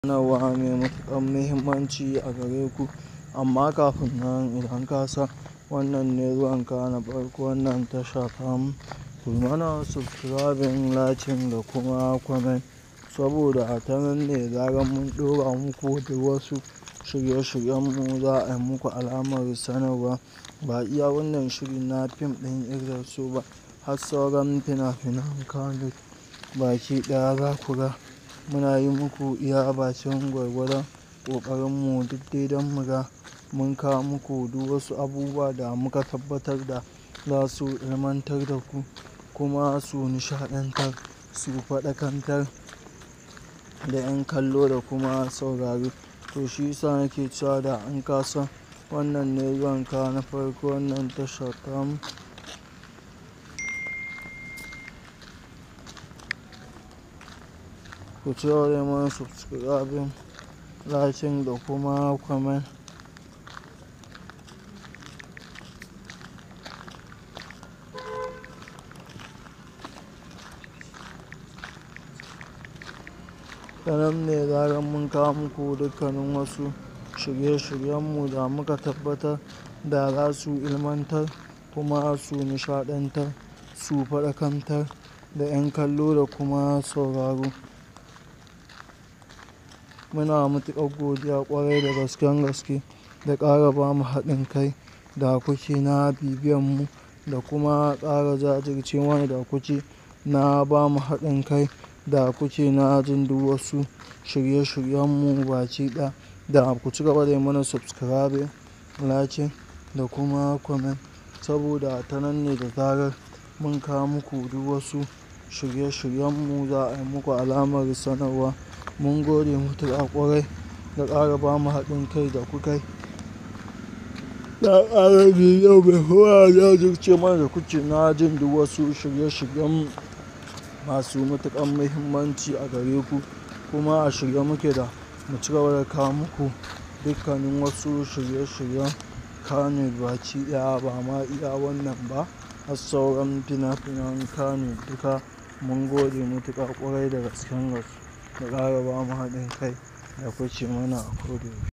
sanarwa mai matuƙar muhimmanci a gare ku. Amma kafin nan idan ka san wannan ne zuwanka na farko wannan tasha tamu, ku mana subscribing, liking da kuma comment saboda a ta nan ne zarar mun ɗora muku duk wasu shirye-shiryenmu za a yi muku alamar sanarwa. Ba iya wannan shiri na fim ɗin Izzat ba har sauran fina-finan Kannywood baki ɗaya za ku ga muna yi muku iya bakin gwargwadon ƙoƙarinmu duk dai don mu ga mun kawo muku duk wasu abubuwa da muka tabbatar da za su ilmantar da ku kuma su nishaɗantar, su faɗakantar da ƴan kallo da kuma sauraro. To shi yasa nake cewa da in ka san wannan ne zuwanka na farko wannan tasha tamu, ku cigaba da yi mana subscribing, liking da kuma comment. Ta nan ne zarar mun kawo muku dukkanin wasu shirye-shiryenmu da muka tabbatar da za su ilmantar kuma su nishaɗantar, su faɗakantar da ƴan kallo da kuma sauraro. Muna matuƙar godiya ƙwarai da gasken gaske da ƙara ba mu haɗin kai da kuke na bibiyanmu da kuma ƙara jajirce mana da kuke na ba mu haɗin kai da kuke na jin duk wasu shirye-shiryenmu baki ɗaya. Da ku cigaba da yi mana subscribing, liking da kuma comment saboda ta nan ne da zarar mun kawo muku duk wasu shirye-shiryenmu za a yi muku alamar sanarwa. Mun gode matuƙa ƙwarai da ƙara ba mu haɗin kai da kukai. Da ƙara bibiyan mu kuma jajirce mana da kuke na jin duk wasu shirye-shiryen masu matuƙar muhimmanci a gare ku. Kuma a shirye muke da mu cigaba da kawo muku dukkanin wasu shirye-shiryen Kannywood baki ɗaya ba ma iya wannan ba har sauran fina-finan Kannywood duka. Mun gode matuƙa ƙwarai da gasken gaske da ƙara ba mu haɗin kai da kuke mana a ko da yaushe.